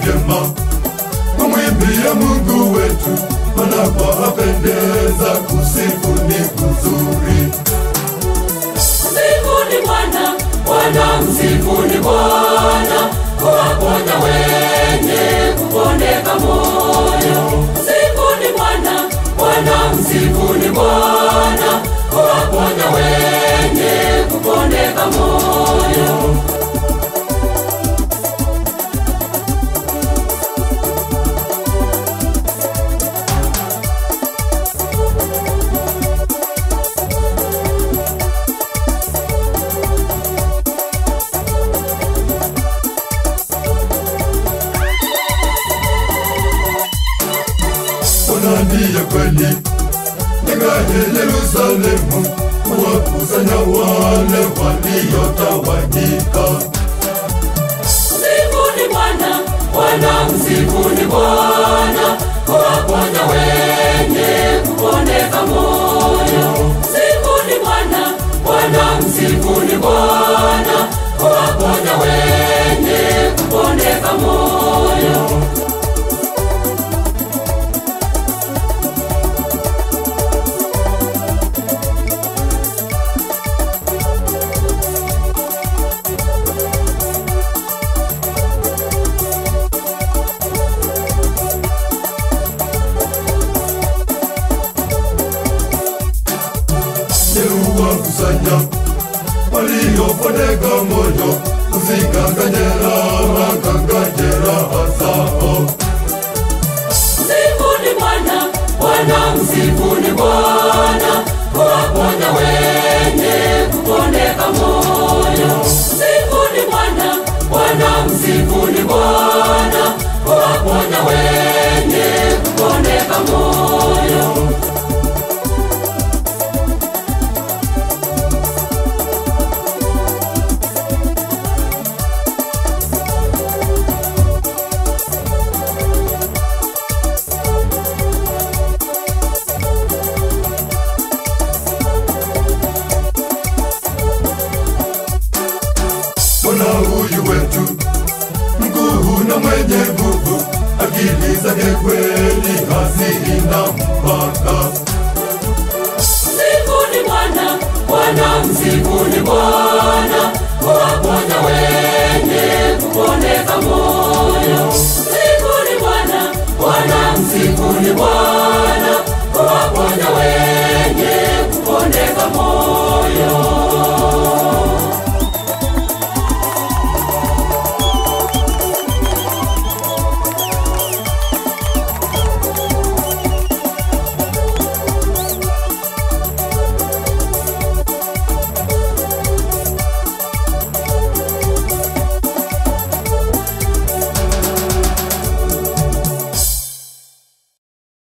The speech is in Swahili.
vyema, kumwimbia Mungu wetu, maana kwa apendeza, kusifu ni kuzuri. Msifuni Bwana, Bwana msifuni Bwana, kuwaponya wenye kupondeka moyo. Msifuni Bwana, Bwana msifuni Bwana, kuwaponya wenye kupondeka moyo. Bwana ndiye kweli, ingaje Yerusalemu, kuwakusanya wale waliotawanyika. Msifuni Bwana, Bwana msifuni Bwana, kuwaponya wenye kupondeka moyo. Msifuni Bwana, Bwana msifuni Bwana, kuwaponya wenye kupondeka moyo. Yeruwakusanya waliopondeka moyo, usikanganye raha, kanganye raha zao. Msifuni Bwana, Bwana msifuni Bwana, kuwaponya wenye kupondeka moyo. Msifuni Bwana, Bwana msifuni Bwana, kuwaponya wenye kupondeka moyo. Bwana huyu wetu mkuu na mwenye nguvu, akili zake kweli hazina mpaka. Msifuni Bwana, Bwana msifuni